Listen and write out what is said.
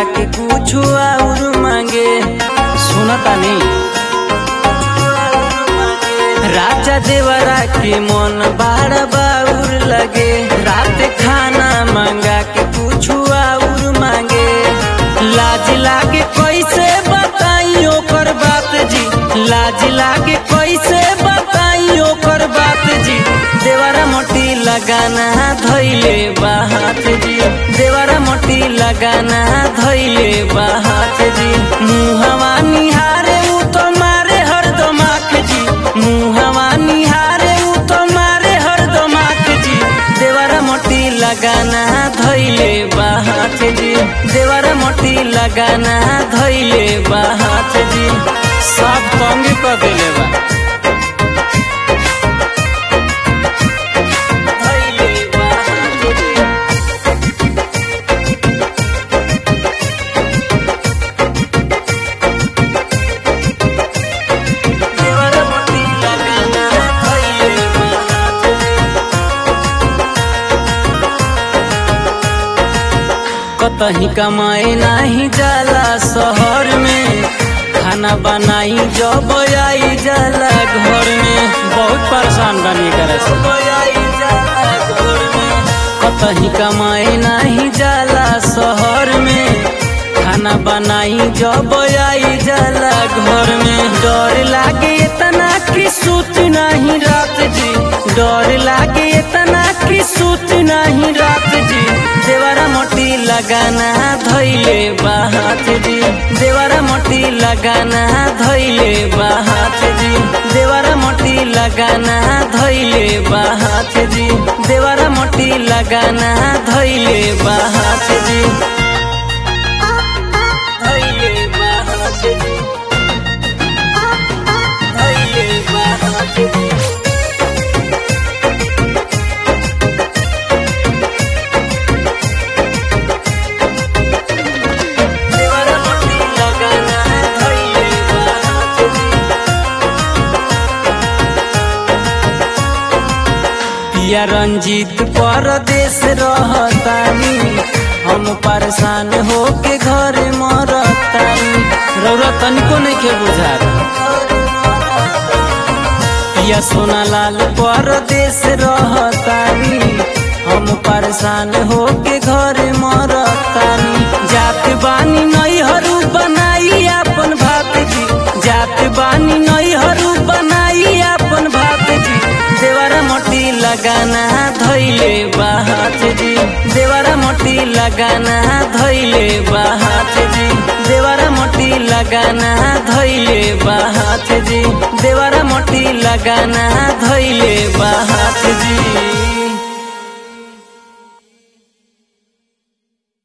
के कुछ और मांगे सुनता नहीं राजा देवरा के मन बाड़ बाउर लगे रात खाना मांगा के कुछ और मांगे लाज लागे कैसे बताई ओकर बात जी लाज लागे कैसे बताई ओकर बात जी देवरा मोटी लगाना धैले बाहात जी देवरा मोटी लगाना धैले बाहात जी मुहवा निहारे उ तो मारे हरदम आँख जी मुहवा निहारे उ तो मारे हरदम आँख जी देवरा मोटी लगाना धैले बाहात जी देवरा मोटी लगाना धैले बाहात जी सब तंग कर देले बा धइले बा हाथ जी। देवरा मोटी लगाना धइले बा हाथ जी। कतही कमाए नाही जाला शहर में खाना बनाई जब आई जाला घर में बहुत परेशान बनी करे से कतही कमाए नाही जाला शहर में खाना बनाई जब आई जाला घर में डर लागे इतना कि सूत नहीं रात जी डर लागे इतना कि सूत नहीं रात जी देवरा मोटी लगाना धैले बाहात जी देवरा मोटी लगाना धैले बाहात जी देवरा मोटी लगाना धैले बाहात जी देवरा मोटी लगाना धैले बाहात जी धैले बाहात जी धैले बाहात जी देवरा मोटी लगाना धइले बाहात जी पिया रंजीत परदेश रहतानी हम परेशान होके घर मरतानी रौरा तनिको नहीं के बुझात पिया सोनालाल परदेश रहतानी हम परेशान होके घर मरतानी जात बानी नैहरू बनाई अपन भात जी जात बानी नैहरू बनाई अपन भात जी देवरा मोटी लगाना धैले बाहात जी देवरा मोटी लगाना धैले बाहात जी देवरा मोटी लगाना धैले बाहात जी देवरा मोटी लगाना धैले बाहात जी